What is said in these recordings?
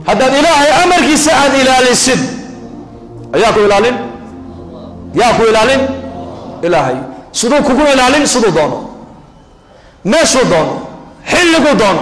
haddaad ilaahay amarkiisa aad ilaalisid ayaa ku ilaalin yaa ku ilaalin ilaahay siduu kugu ilaalin siduu doono meeshuu doono xilliguu doono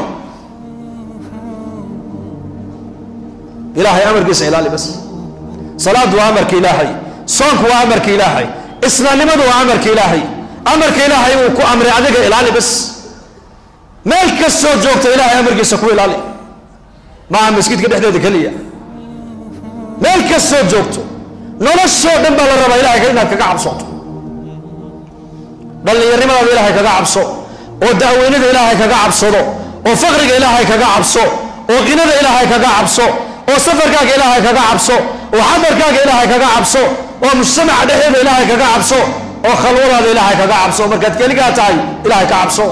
ilaahay amarkiisa ilaali bas salaadu waa amarka ilaahay soonku waa amarka ilaahay islaamnimadu waa amarka ilaahay amarka ilaahay uu ku amray adiga ilaali bas meel kastoo joogta ilaahay amarkiisa ku ilaali maaha masjidka dhexdeeda keliya meel kastoo joogto noloshoo dhan baa la rabaa ilahay inaad kaga cabsoto dhallinyarnimadaada ilaahay kaga cabso oo da'weynada ilaahay kaga cabsado oo faqriga ilaahay kaga cabso oo qinada ilaahay kaga cabso oo safarkaaga ilaahay kaga cabso oo xadarkaaga ilaahay kaga cabso oo mujtamaca dhexdeeda ilaahay kaga cabso oo khalwadaada ilaahay kaga cabso markaad keligaa tahay ilaahay ka cabso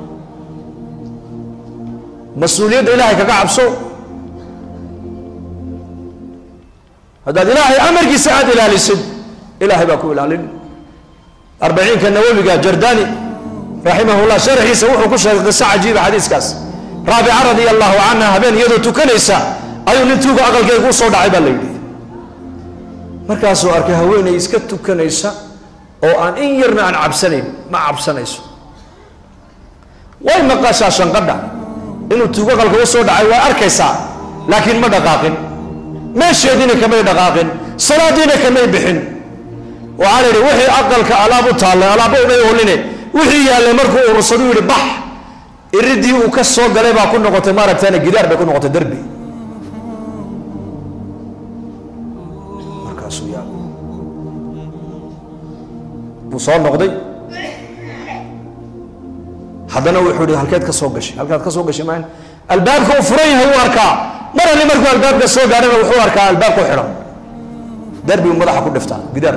mas-uuliyadda ilaahay kaga cabso haddaad ilaahay amarkiisa aad ilaalisid ilaahay baa ku ilaalin arbaciinka nawowiga jardani raximahullah sharxiisa wuxuu ku sheegay qiso cajiiba xadiiskaas raabica radia allahu canha habeen iyadoo tukanaysa ayuu nin tuuga aqalkeega u soo dhacay baa la yidhi markaasuu arkay haweenay iska tukanaysa oo aan in yarna aan cabsanayn ma cabsanayso way maqashaa shanqadha inuu tuugo aqalka u soo dhacay waa arkaysaa laakiin ma dhaqaaqin meesheediina kamay dhaqaaqin salaadiina kamay bixin waxaa la yidhi wixii aqalka alaab u taallay alaabba umay oline wixii yaallay markuu urursadu yidhi bax iridii uu ka soo galay baa ku noqotay maaragtana gidaar bay ku noqotay derbi markaasuu yaa buu soo noqday haddana wuxuu yihi halkeed ka soo gashay halkaad ka soo gashay maan albaabka uu furan yahay uu arkaa mar ali markuu albaabka soo gaadhana wuxuu arkaa albaabku xidhan derbigu madaxa ku dhiftaa gidaar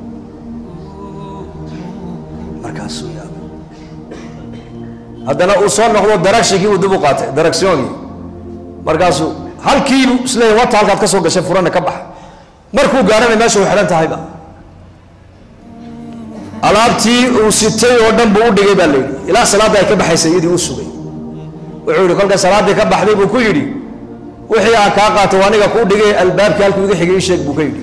markaasuu yaa haddana uu soo noqdo daragshigii uu dib u qaatay daragsyoonkii markaasuu halkiibu isleeyahy wata halkaad ka soo gashay furana ka bax markuu gaarana meesha u xidhan tahayba alaabtii uu sitay oo dhan buu u dhigay baa layidhi ilaa salaadda ay ka baxaysay iyadii u sugay wuxuu yihi kolka salaaddii ka baxday buu ku yidhi wixii aan kaa qaato aniga kuu dhigay albaabkii halkuu iga xigay ii sheeg buu ka yidhi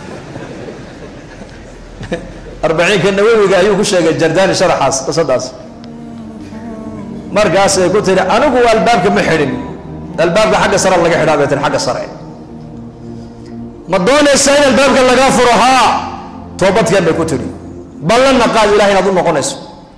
arbaciinka nawowiga ayuu ku sheegay jardani sharaxaas qisadaas markaasay ku tiri anigu albaabka ma xidhin albaabka xagga sare laga xidhaa bay tiri xagga sare ma doonaysaa in albaabka lagaa furo haa toobadkeen bay ku tiri ballanna qaad ilahay inaad u noqonayso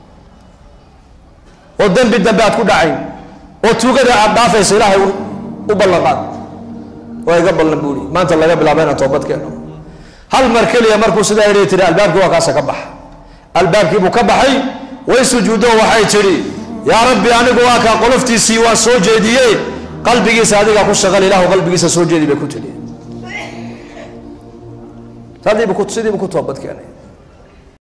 oo dembi dambe aad ku dhacayn oo tuugada aad dhaafayso ilaahay u ballan qaad waa iga ballan buuri maanta laga bilaaba inaan toobad keeno hal mar keliya markuu sidaa yidhi tiri albaabkii waa kaasa ka baxa albaabkii buu ka baxay way sujuuddo waxay tidhi yaa rabbi anigu waa kaa qoloftiisii waa soo jeediyey qalbigiisa adigaa ku shaqal ilahu qalbigiisa soo jeedi bay ku tidhi sidiibu ku toobad keenay